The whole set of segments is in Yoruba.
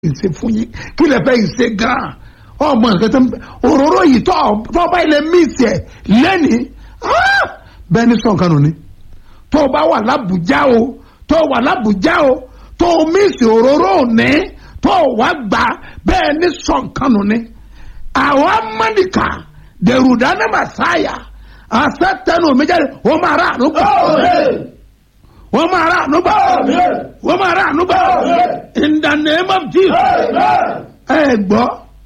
ìṣe fún yín kí lè fẹ́ ìṣe gan-an ọmọ nǹkan tó ń bẹ òróró yìí tó tó bá ilẹ̀ míìsì ẹ̀ lẹ́nìí ah! bẹ́ẹ̀ ni sọ̀kan nù ni tó o bá wà lábùjá o tó o wà lábùjá o tó o míìsì òróró òní tó o wá gbà bẹ́ẹ̀ ni sọ̀kan nù ni àwọn amánìkà dèrúdà ní màsáyà àṣẹ tẹnu omi jáde ó máa rà ànú gbà wọ́n máa rà ànú gbà wọ́n máa rà ànú gbà in the name of Jesus ẹ gbọ́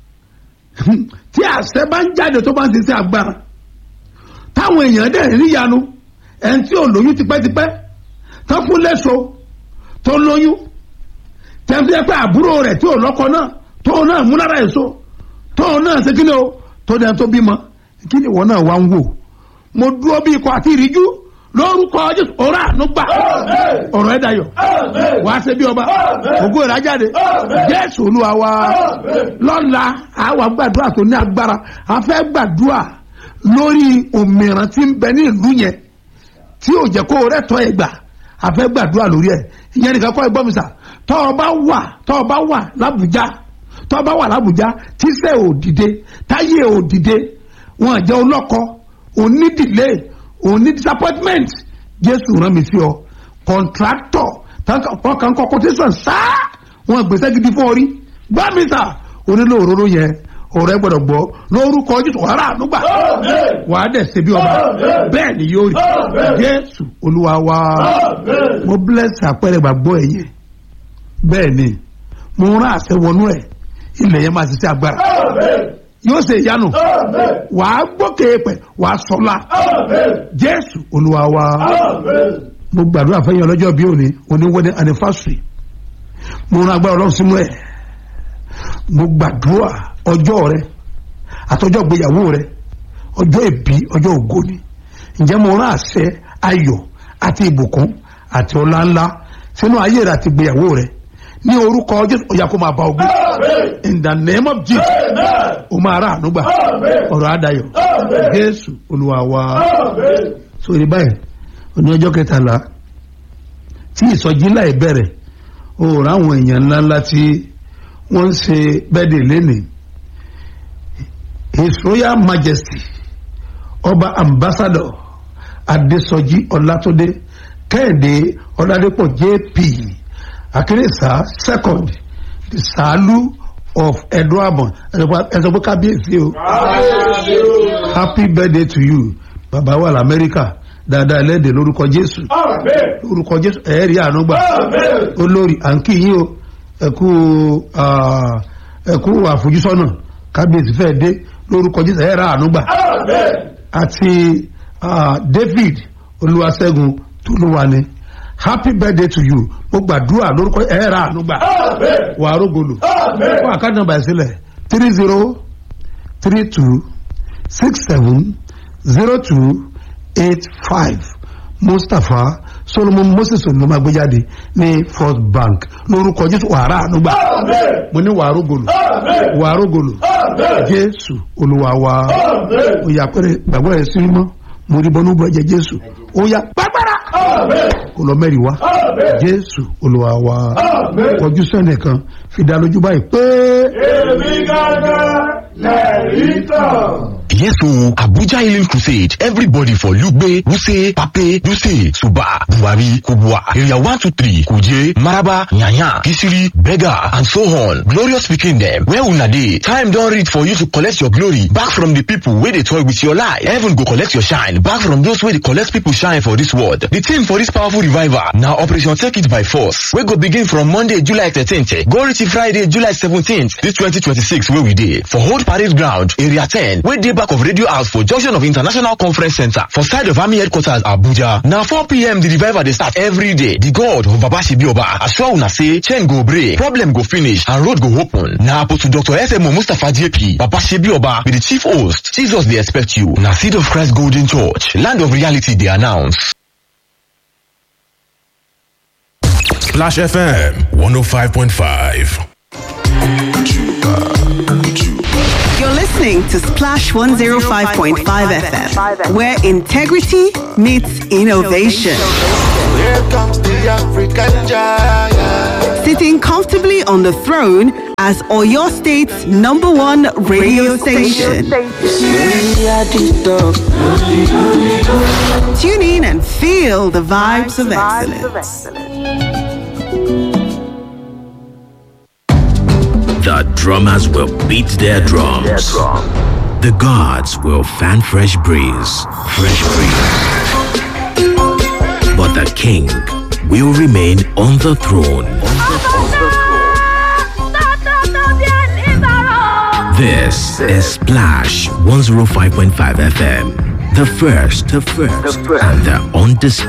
tí àṣẹ bá ń jáde tó bá ń ṣiṣẹ́ agbára táwọn èèyàn dẹ̀ níyanu ẹni tí ò lóyún tipẹ́tipẹ́ tó fún léṣo tó lóyún tẹ̀sí ẹ pé àbúrò rẹ̀ tí ò lọ́kọ náà tó náà mú lára èso tó náà ṣe kí ni o tó dẹ̀ tó bímọ kí ni ìwọ náà wá ń wò mo dúró bí ikọ̀ àti ìríjú lórúkọ jésù ọ̀rọ̀ ànúgbà ọ̀rọ̀ ẹ̀ dayọ̀ wà á ṣe bí ọba ògo ìrà jáde jésù olúwa wa lọ́la àwa gbàdúrà tó ní agbára a fẹ́ gbàdúrà lórí òmìrán tí ń bẹ ní ìlú yẹn tí ò jẹ́ kó rẹ̀ tọ́ ẹ gbà a fẹ́ gbàdúrà lórí ẹ̀ ìyẹn nìkan kọ́ ẹ gbọ́ mi sà tọ́ ọ bá wà tọ́ ọ bá wà lábùjá tọ́ ọ bá wà lábùjá tíṣẹ́ ò dìde táyé ò dìde wọn jẹ́ ọlọ́kọ onídìlé òní disappointment jésù rán mi sí ọ contractor ọkàn kọ quotation sáá wọn gbèsè gidi fún ọ rí gbá mi sà onílò òróró yẹn ọ̀rọ̀ ẹ gbọ́dọ̀ gbọ́ lórúkọ jésù wàrà ànúgbà wà á dẹ̀ ṣe bí ọba bẹ́ẹ̀ ni yóò rí jésù olúwa wa mo bless àpẹẹrẹ gbàgbọ́ ẹ yẹn bẹ́ẹ̀ ni mo rán àṣẹ wọnú ẹ ilẹ̀ yẹn máa ṣiṣẹ́ agbára yóò ṣe ìyanu wà á gbókè pẹ̀ wà á sọ́la jésù olúwa wa mo gbàdúrà fẹ́yìn ọlọ́jọ́ bí òní òní wedding anniversary mo rán agbára ọlọ́run sínú ẹ̀ mo gbàdúrà ọjọ́ rẹ àtọjọ́ ìgbéyàwó rẹ ọjọ́ ìbí ọjọ́ ògo ni ǹjẹ́ mo rán àṣẹ ayọ̀ àti ìbùkún àti ọlá ńlá sínú ayé rẹ àti ìgbéyàwó rẹ ní orúkọ jésù ọ̀yà kó máa bá ogun in the name of jesus o máa rà ànúgbà ọ̀rọ̀ àdáyọ̀ jésù olúwa wa sórí báyìí oní ọjọ́ kẹtàlá tí ìsọjí láì bẹ̀rẹ̀ o rà àwọn èèyàn ńláńlá tí wọ́n ń ṣe bẹ́ẹ̀dẹ̀ lẹ́nìí his royal majesty ọba ambassador adesoji ọlátúndé kẹ́hìndé ọládépọ̀ jp akérésà second the sàálù of eduabon ẹsọ pé kábíyèsí o happy birthday to you bàbá wà lamẹ́ríkà dáadáa ẹlẹ́dẹ̀ lórúkọ jésù lórúkọ jésù ẹ̀ẹ́rì ànúgbà olórí à ń kí yín o ẹ̀kú ẹ̀kú àfojúsọ́nà kábíyèsí fẹ́ dé lórúkọ jésù ẹ̀ẹ́rà ànúgbà àti david olúwaṣẹ́gun tolúwani happy birthday to you mo gbàdúrà lórúkọ ẹ̀ẹ́rà ànúgbà wà á rógolò fún àkáǹtì nàmbà ìsílẹ̀ three zero three two six seven zero two eight five mustapha solomon moses ló máa gbé jáde ní first bank lórúkọ jésù wàrà ànúgbà mo ní wàá rógolò wàá rógolò jésù olúwa wa òyà pẹrẹ gbàgbọ́ ẹ̀ sí mọ́ mo rí bọ́nú bọ́ ẹ̀jẹ̀ jésù òyà gbàgbára kò lọ mẹ́rin wá jésù olúwa wa kọjú sẹ́nìkan fi dá lójú báyìí pé. èmi gángan lẹ́rìí tán. Yes, so Abuja Healing Crusade. Everybody for Lugbe, Wuse, Pape, Duse, Suba, Buhari, Kubwa, Area 123, Kuje, Maraba, Nyanya, Kisiri, Bega, and so on. Glorious speaking them. Where una dey? Time don reach for you to collect your glory back from the people wey dey toy with your life. Heaven go collect your shine back from those wey dey collect people shine for this world. The theme for this powerful revival na Operation Take It by Force wey go begin from Monday, July 13th go reach Friday, July 17th, this 2026 wey we dey for Old Parade Ground, Area 10 wey dey back of Radio House for junction of International Conference Center for side of Army Headquarters Abuja. Na 4pm the revival dey start every day. The God of Baba Shibioba assure una say chain go break, problem go finish and road go open. Na Apostle Dr. SMO Mustapha JP, Baba Shibioba be the chief host. Jesus dey expect you. Na Seed of Christ Golden Church, land of reality dey announce. Splash FM 105.5. You're listening to Splash 105.5 FM, where integrity meets innovation. Here comes the African giant. sitting comfortably on the throne as Oyo State's number one radio station. Tune in and feel the vibes of excellence. The drummers will beat their drums. The gods will fan fresh breeze. Fresh breeze. But the king will remain on the throne. This is Splash 105.5 FM. The first, the first, and the undisputed.